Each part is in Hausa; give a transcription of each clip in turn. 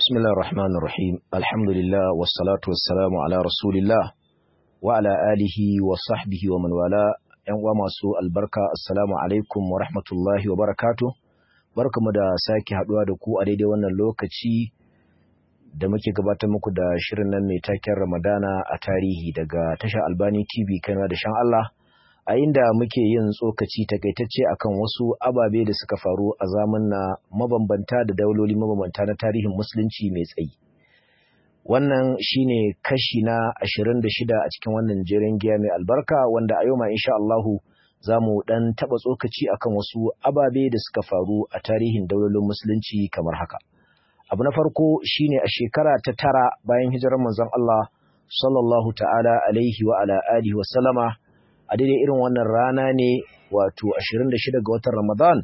بسم الله الرحمن الرحيم الحمد لله والصلاة والسلام على رسول الله وعلى آله وصحبه ومن والاه ‘yan uwa masu albarka assalamu alaikum wa rahmatullahi wa barakatu barkamu da sake haduwa da ku a daidai wannan lokaci da muke gabatar muku da shirin nan mai taken ramadana a tarihi daga tashar albani tv kanwa da shan Allah a inda muke yin tsokaci takaitacce akan wasu ababe da suka faru a na mabambanta da dauloli mabambanta na tarihin musulunci mai tsayi wannan shine kashi na 26 a cikin wannan jerin giya mai albarka wanda a yau ma insha Allahu za mu dan taba tsokaci akan wasu ababe da suka faru a tarihin daulolin musulunci kamar haka abu na farko shine a shekara ta tara bayan hijirar manzon Allah sallallahu ta'ala alaihi wa ala alihi wa sallama a daidai irin wannan rana ne wato 26 ga watan Ramadan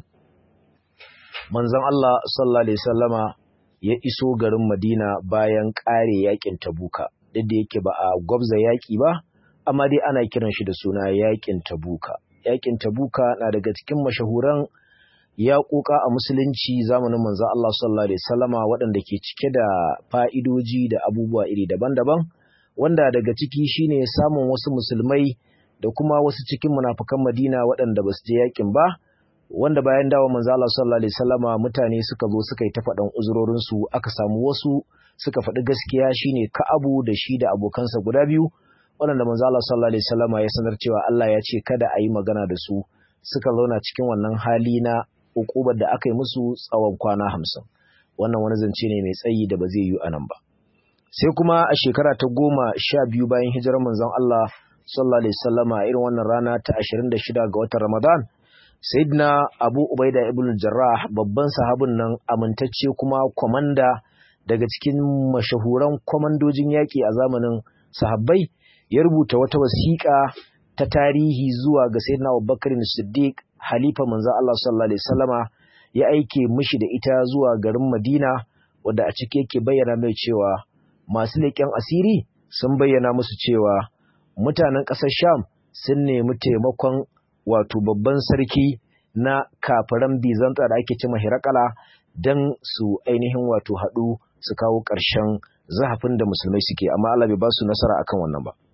manzon Allah sallallahu alaihi wasallama ya iso garin Madina bayan ƙare yakin Tabuka duk da yake ba a gwabza yaki ba amma dai ana kiran shi da suna yakin Tabuka yakin Tabuka na daga cikin mashahuran yaƙuƙa a musulunci zamanin manzon Allah sallallahu alaihi wasallama waɗanda ke cike da fa'idoji da abubuwa iri daban-daban wanda daga ciki shine samun wasu musulmai da kuma wasu cikin munafukan Madina waɗanda ba su je yakin ba wanda bayan dawo manzo Allah sallallahu alaihi wasallama mutane suka zo suka yi ta faɗan uzurorin su aka samu wasu suka faɗi gaskiya shine Ka'abu da shi da abokansa guda biyu waɗanda manzo Allah sallallahu alaihi wasallama ya sanar cewa Allah ya ce kada a yi magana da su suka zauna cikin wannan hali na ukubar da aka yi musu tsawon kwana hamsin wannan wani zance ne mai tsayi da ba zai yi anan ba sai kuma a shekara ta goma sha biyu bayan hijirar manzon Allah sallallahu alaihi wasallama irin wannan rana ta 26 ga watan Ramadan Sayyidina Abu Ubaida ibn Jarrah babban sahabin nan amintacce kuma komanda daga cikin mashahuran komandojin yaƙi a zamanin sahabbai ya rubuta wata wasiƙa ta tarihi zuwa ga Sayyidina Abubakar Siddiq halifa manzon Allah sallallahu alaihi wasallama ya aike mishi da ita zuwa garin Madina wanda a ciki yake bayyana mai cewa masu leƙen asiri sun bayyana musu cewa mutanen ƙasar Sham sun nemi taimakon wato babban sarki na kafiran Bizanta da ake cima Hirakala don su ainihin wato haɗu su kawo ƙarshen zahafin da musulmai suke amma Allah bai ba su nasara akan wannan ba.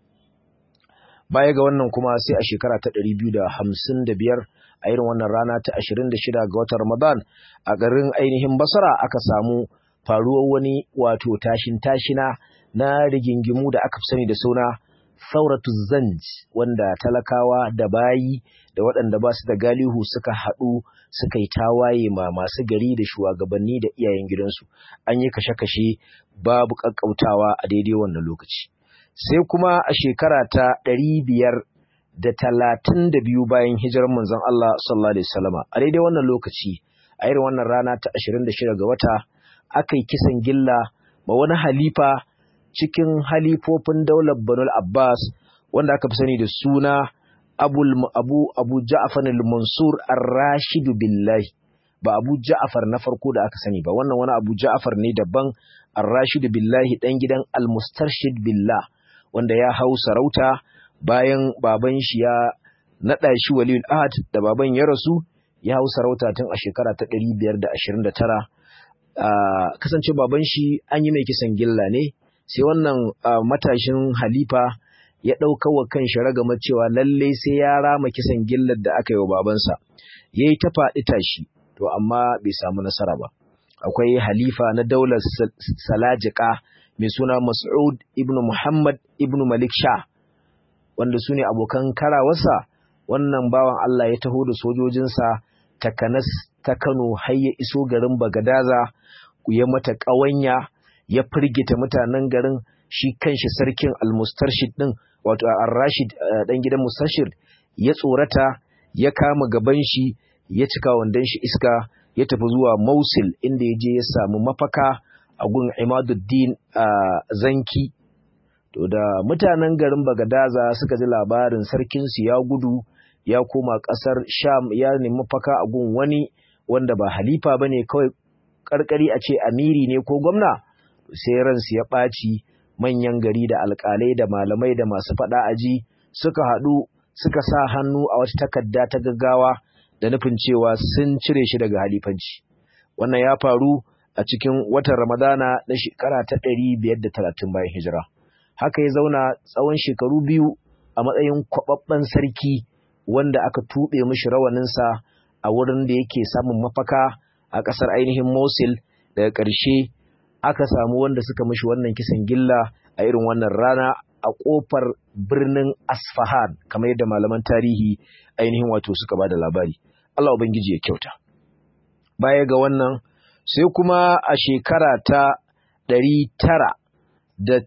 Baya ga wannan kuma sai a shekara ta ɗari biyu da hamsin da biyar a irin wannan rana ta ashirin da shida ga watan Ramadan a garin ainihin Basra aka samu faruwar wani wato tashin tashina na rigingimu da aka fi sani da suna sauratu zanj wanda talakawa da bayi da waɗanda ba su da galihu suka haɗu suka yi tawaye ma masu gari da shugabanni da iyayen gidansu an yi kashe-kashe babu ƙaƙƙautawa a daidai wannan lokaci sai kuma a shekara ta ɗari biyar da talatin da biyu bayan hijirar manzon Allah sallallahu alaihi wasallama a daidai wannan lokaci a irin wannan rana ta ashirin da shida ga wata aka yi kisan gilla ma wani halifa cikin halifofin daular Banul Abbas wanda aka fi sani da suna Abu Abu Abu Ja'far al-Mansur ar-Rashid billahi ba Abu Ja'far na farko da aka sani ba wannan wani Abu Ja'far ne daban ar-Rashid billahi dan gidan al-Mustarshid billah wanda ya hau sarauta bayan baban shi ya nada shi Waliyul Ahad da baban ya rasu ya hau sarauta tun a shekara ta 529 Uh, kasance baban shi an yi mai kisan gilla ne sai wannan uh, matashin halifa ya ɗauka wa kan shi ragama cewa lalle sai ya rama kisan gillar da aka yi wa babansa ya yi ta faɗi tashi to amma bai samu nasara ba akwai halifa na daular salajika mai suna mas'ud ibn muhammad ibn malik sha wanda su ne abokan karawarsa wannan bawan allah ya taho da sojojinsa takanas ta kano har ya iso garin bagadaza ya mata ƙawanya ya firgita mutanen garin shi kanshi sarkin almustarshid din wato ar-rashid dan gidan mustarshid ya tsorata ya kama gaban shi ya cika wandan shi iska ya tafi zuwa Mausil inda ya je ya samu mafaka a gun Imaduddin Zanki to da mutanen garin Bagadaza suka ji labarin sarkin su ya gudu ya koma ƙasar Sham ya nemi mafaka a gun wani wanda ba halifa bane kawai karkari a ce amiri ne ko gwamna sai ransu ya ɓaci manyan gari da alƙalai da malamai da masu faɗa aji suka haɗu suka sa hannu a wata takarda ta gaggawa da nufin cewa sun cire shi daga halifanci wannan ya faru a cikin watan Ramadana na shekara ta ɗari biyar da talatin bayan hijira. Haka ya zauna tsawon shekaru biyu a matsayin kwaɓaɓɓen sarki wanda aka tuɓe mishi rawaninsa a wurin da yake samun mafaka a ƙasar ainihin Mosul daga ƙarshe aka samu wanda suka mishi wannan kisan gilla a irin wannan rana a ƙofar birnin Asfahan kamar yadda malaman tarihi ainihin wato suka ba da labari. Allah Ubangiji ya kyauta. Baya ga wannan sai kuma a shekara ta ɗari tara da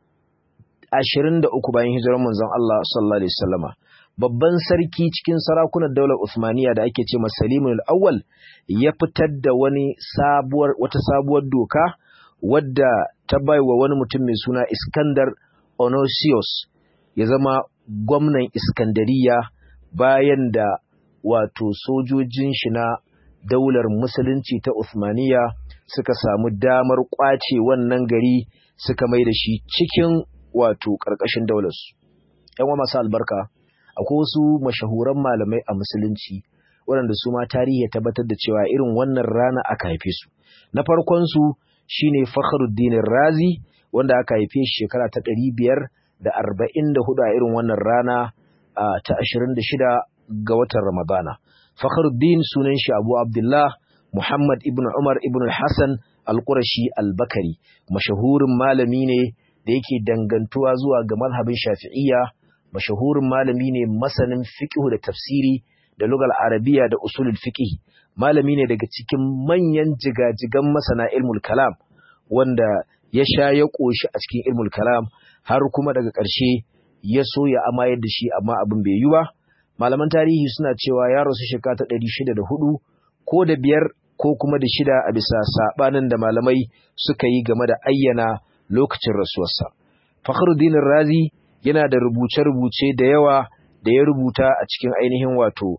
ashirin da uku bayan hijirar manzon Allah sallallahu alaihi wasallama babban sarki cikin sarakunan daular Usmaniya da ake ce Salimul Awwal ya fitar da wani sabuwar wata sabuwar doka wadda ta baiwa wani mutum mai suna Iskandar Onosius ya zama gwamnan Iskandariya bayan da wato sojojin shi na daular musulunci ta Uthmaniya suka samu damar kwace wannan gari suka mai da shi cikin wato ƙarƙashin daularsu. ‘Yan wa masu albarka, akwai wasu mashahuran malamai a musulunci waɗanda su ma tarihi ya tabbatar da cewa irin wannan rana aka haife su. Na farkonsu shi ne Fakhruddin Razi wanda aka haife shi shekara ta ɗari biyar da arba'in da hudu a irin wannan rana ta ashirin da shida ga watan Ramadana. Fakhruddin sunan shi Abu Abdullah Muhammad ibn Umar ibn Hassan al-Qurashi al-Bakari mashahurin malami ne da yake dangantuwa zuwa ga mazhabin Shafi'iyya mashahurin malami ne masanin fiqh da tafsiri da lugal arabiya da usulul fiqh malami ne daga cikin manyan jigajigan masana ilmul kalam wanda ya sha ya koshi a cikin ilmul kalam har kuma daga ƙarshe ya so ya amayar da shi amma abin bai yi ba malaman tarihi suna cewa ya rasu shekara ta ɗari shida da hudu ko da biyar ko kuma da shida a bisa saɓanin da malamai suka yi game da ayyana lokacin rasuwarsa. Fakhruddin Razi yana da rubuce-rubuce da yawa da ya rubuta a cikin ainihin wato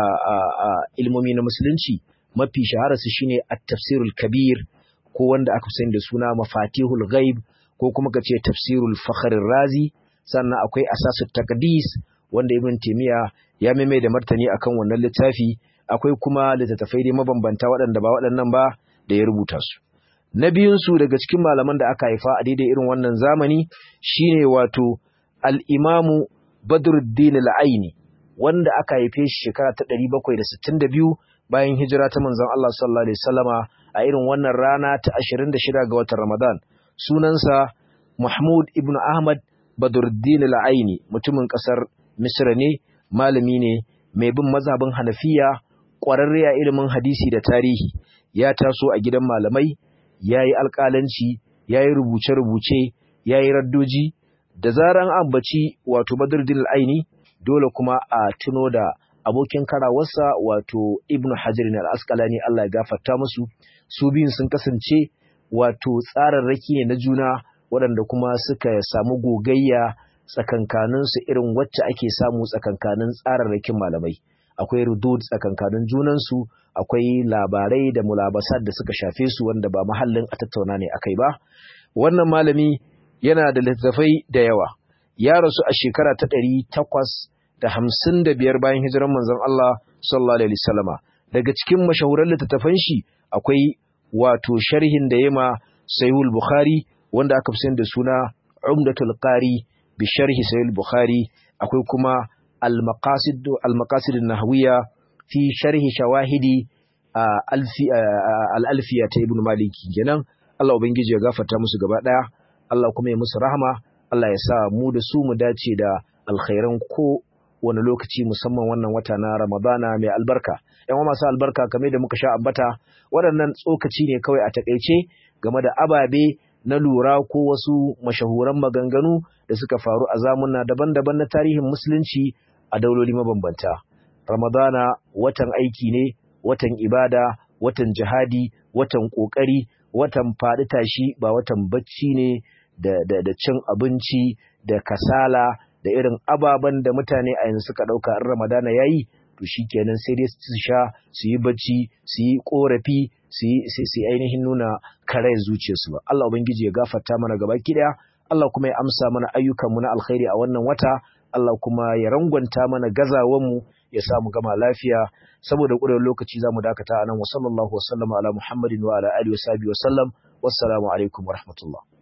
ilmomi na musulunci mafi shahararsu shine at-tafsirul kabir ko wanda aka sani da suna mafatihul ghaib ko kuma kace tafsirul fakhr razi sannan akwai asasut taqdis wanda ibn taymiya ya maimai da martani akan wannan littafi akwai kuma littattafai dai mabambanta waɗanda ba waɗannan ba da ya rubuta su na biyunsu daga cikin malaman da aka haifa a daidai irin wannan zamani shine wato al-imamu badruddin al-aini wanda aka haife shi shekara ta 762 bayan hijira ta manzon Allah sallallahu alaihi wasallama a irin wannan rana ta 26 ga watan Ramadan sunansa Mahmud ibn Ahmad Badruddin al-Aini mutumin kasar Misra ne malami ne mai bin mazhabin Hanafiya ƙwararre a ilimin hadisi da tarihi ya taso a gidan malamai yayi alƙalanci yayi rubuce-rubuce yayi raddoji da zaran ambaci wato Badruddin al-Aini dole kuma a tuno da abokin karawarsa wato Ibn Hajar al-Asqalani Allah ya gafarta musu su biyun sun kasance wato tsararraki ne na juna waɗanda kuma suka samu gogayya tsakankanin su irin wacce ake samu tsakankanin tsararrakin malamai akwai rudud tsakankanin junansu akwai labarai da mulabasat da suka shafe su wanda ba mahallin a tattauna ne akai ba wannan malami yana da littattafai da yawa ya rasu a shekara ta ɗari takwas da hamsin da biyar bayan hijiran manzon Allah sallallahu alaihi wasallama daga cikin mashahuran littattafan shi akwai wato sharhin da yema Sahihul Bukhari wanda aka fi da suna Umdatul Qari bi sharhi Sahihul Bukhari akwai kuma Al-Maqasid Al-Maqasid an-Nahwiyya fi sharhi shawahidi al-Alfiya ta Ibn Malik kenan Allah ubangiji ya gafarta musu gaba daya Allah kuma ya musu rahama Allah ya sa mu da su mu dace da alkhairan ko wani lokaci musamman wannan wata na Ramadana mai albarka. ‘Yan masu albarka kame da muka sha ambata waɗannan tsokaci ne kawai a taƙaice game da ababe na lura ko wasu mashahuran maganganu da suka faru a zamuna daban-daban na tarihin musulunci a dauloli mabambanta. Ramadana watan aiki ne, watan ibada, watan jihadi, watan ƙoƙari, watan faɗi tashi ba watan bacci ne da, da, da cin abinci da kasala da irin ababen da mutane a yanzu suka ɗauka in ramadana ya yi to shi kenan sai dai su sha su yi bacci su yi ƙorafi su yi ainihin nuna karai zuciyarsu ba Allah ubangiji ya gafarta mana gaba ɗaya Allah kuma ya amsa mana ayyukanmu na alkhairi a wannan wata Allah kuma ya rangwanta mana gazawanmu ya sa mu gama lafiya saboda ƙurewar lokaci za mu dakata a nan wa sallallahu wa sallama ala muhammadin wa ala alihi wa sahbihi wa sallam wassalamu alaikum wa rahmatullah